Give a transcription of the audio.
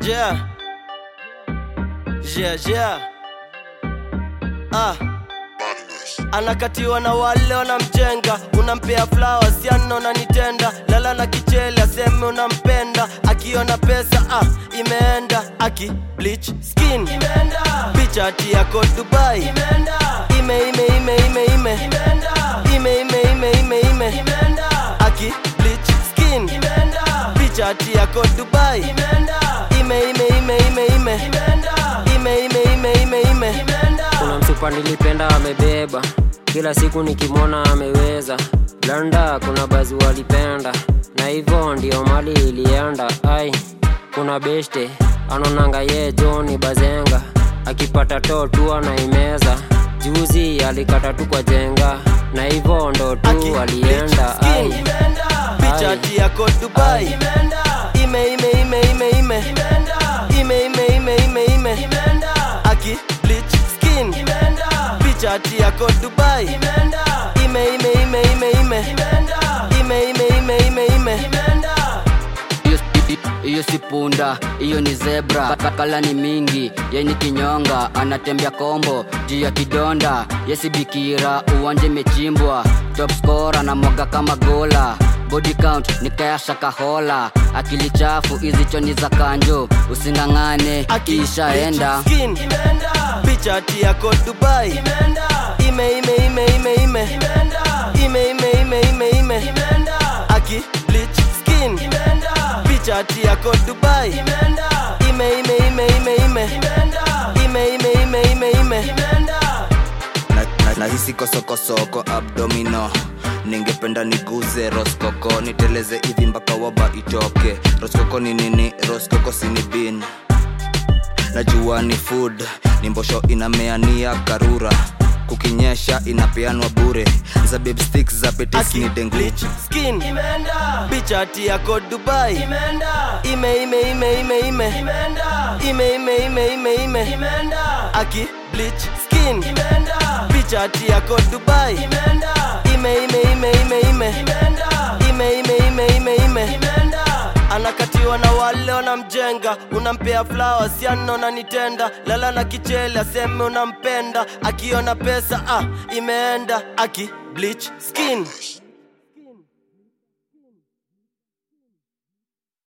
Yeah. Yeah, yeah. Ah. Anakatiwa na wale wanamjenga, unampea flowers yana unanitenda, lala na kichele aseme unampenda, akiona pesa ah, imeenda, aki bleach skin imeenda, picha ati yako Dubai imeenda, ime ime ime ime ime imeenda, ime ime ime ime ime imeenda, aki bleach skin imeenda, picha ati yako Dubai imeenda, ime ime ime ime ime imeenda, ime ime ime ime ime imeenda. kuna msupa nilipenda amebeba kila siku nikimwona ameweza blanda kuna bazi walipenda na hivyo ndio mali ilienda ai kuna beshte anonanga ye joni bazenga akipata to tu anaimeza juzi alikata tu kwa jenga na hivyo ndo tu alienda ai picha Ai. ati yako Dubai ime ime ime ime ime ime ime ime ime ime aki bleach skin picha ati yako Dubai ime ime ime ime ime ime ime ime ime ime hiyo si- hiyo si punda hiyo ni zebra Ka- kala ni mingi yeni kinyonga anatembea kombo juu ya kidonda yesi bikira uwanja imechimbwa top score anamwaga kama gola body count nikayasha kahola akili chafu hizi choni za kanjo usingang'ane Aki ishaenda bleach skin picha ati yako Dubai ime ime ime ime ime ime ime ime ime ime aki bleach skin picha ati yako Dubai ime ime ime ime ime ime ime ime ime ime na, na, nahisi kosokosoko abdomino ningependa niguze roskoko niteleze hivi mpaka waba itoke roskoko ni nini roskoko sini bin najua ni food ni mbosho inameania karura kukinyesha inapeanwa bure za babe sticks za petis ni dengu bleach skin picha ati yako Dubai ime ime ime ime ime ime ime ime ime ime aki bleach skin picha ati yako Dubai ime ime ime ime ime ime ime ime ime ime anakatiwa na wale wanamjenga unampea flowers yana unanitenda lala na kichele aseme unampenda akiona pesa ah, imeenda aki bleach skin